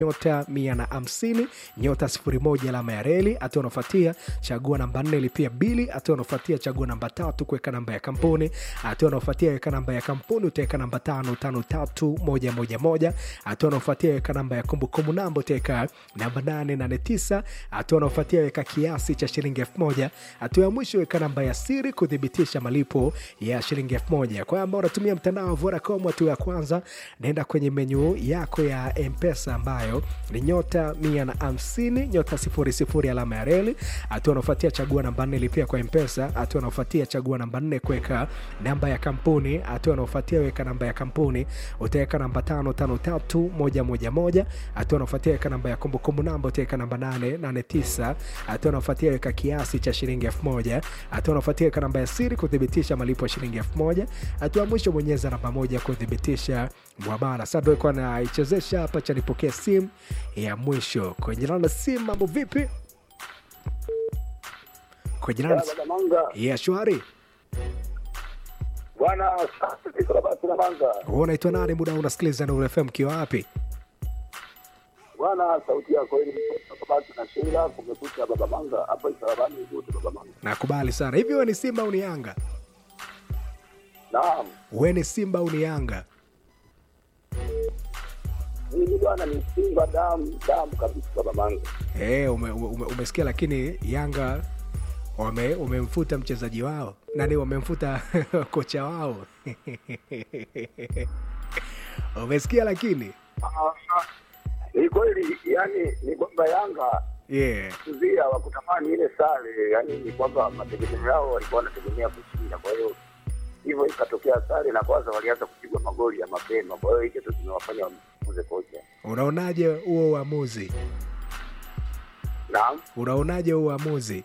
nyota mia na hamsini nyota sifuri moja alama ya reli. Hatua unaofuatia chagua namba nne lipia bili. Hatua unaofuatia chagua namba tatu kuweka namba ya kampuni. Hatua unaofuatia weka namba ya kampuni utaweka namba tano tano tatu moja moja moja. Hatua unaofuatia weka namba ya kumbukumbu namba utaweka namba nane nane tisa. Hatua unaofuatia weka kiasi cha shilingi elfu moja. Hatua ya mwisho weka namba ya siri kuthibitisha malipo ya shilingi elfu moja. Kwa ambao unatumia mtandao wa Vodacom, hatua ya kwanza naenda kwenye menyu yako ya Mpesa ambayo ni nyota mia na hamsini nyota sifuri sifuri alama ya reli. Hatua unaofuatia chagua namba nne lipia kwa Mpesa. Hatua unaofuatia chagua namba nne kuweka namba ya kampuni. Hatua unaofuatia weka namba ya kampuni utaweka namba tano tano tatu moja moja moja. Hatua unaofuatia weka namba ya kumbukumbu namba utaweka namba nane nane tisa. Hatua unaofuatia weka kiasi cha shilingi elfu moja. Hatua unaofuatia weka namba ya siri kuthibitisha malipo ya shilingi elfu moja. Hatua ya mwisho bonyeza namba moja kuthibitisha mwamala. Sasa ndio ilikuwa naichezesha hapa cha nipokea simu ya mwisho kwenye namba simu. Mambo vipi? Kwenye namba Bwana Manga, ya shwari. bwana safi Karabati na Manga, Wewe unaitwa nani? Muda huu unasikiliza Nuru FM ukiwa wapi? bwana sauti yako hili Karabati na Sheila, kumekucha baba Manga hapa Isarabani zote baba Manga. Nakubali sana. Hivi wewe ni Simba au ni Yanga? Naam, Wewe ni Simba au ni Yanga? mimi bwana ni Simba damu damu kabisa baba Manga. Eh, ume, ume, umesikia lakini Yanga wame umemfuta mchezaji wao nani, wamemfuta kocha wao umesikia lakini Ah, Ni kweli yani, ni kwamba Yanga yeah. kuzia wa kutamani ile sare, yani ni kwamba mategemeo yao walikuwa wanategemea kushinda, kwa hiyo hivyo ikatokea sare, na kwanza walianza kupigwa magoli ya mapema, kwa hiyo hicho ndio kimewafanya wamfuze kocha. Unaonaje huo uamuzi? Naam. Unaonaje huo uamuzi?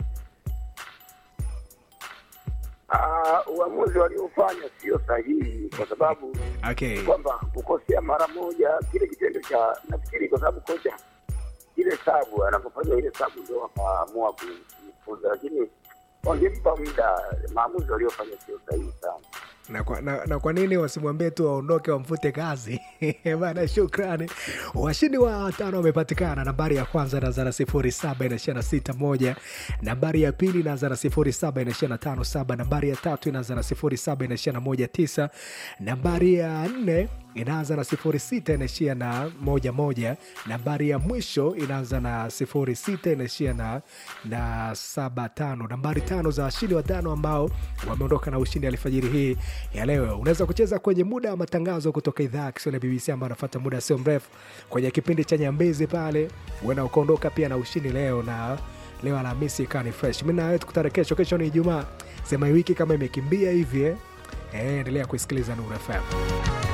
Ah, uamuzi waliofanya sio sahihi kwa sababu Okay. kwamba kukosea mara moja kile kitendo cha nafikiri, kwa sababu kocha ile sabu anapofanya ile sabu ndio wakaamua kumfunza, lakini wangempa muda. Maamuzi waliofanya sio sahihi sana. na kwa, na, na kwa nini wasimwambie tu waondoke wamfute kazi bana shukrani washindi wa tano wamepatikana nambari ya kwanza inaanza na sifuri saba inaishia na sita moja nambari ya pili inaanza na sifuri saba inaishia na tano saba nambari ya tatu inaanza na sifuri saba inaishia na moja tisa nambari ya nne inaanza na sifuri sita inaishia na moja moja nambari ya mwisho inaanza na sifuri sita inaishia na, na saba tano nambari tano za washindi watano ambao wameondoka na ushindi alfajiri hii ya leo unaweza kucheza kwenye muda wa matangazo kutoka idhaa ya kiswahili ya bbc ambayo anafata muda sio mrefu kwenye kipindi cha nyambezi pale huenda ukaondoka pia na ushindi leo na leo alhamisi ikawa ni fresh mi nawe tukutane kesho kesho ni ijumaa sema hii wiki kama imekimbia hivi eh? Eh, endelea kuisikiliza nuru fm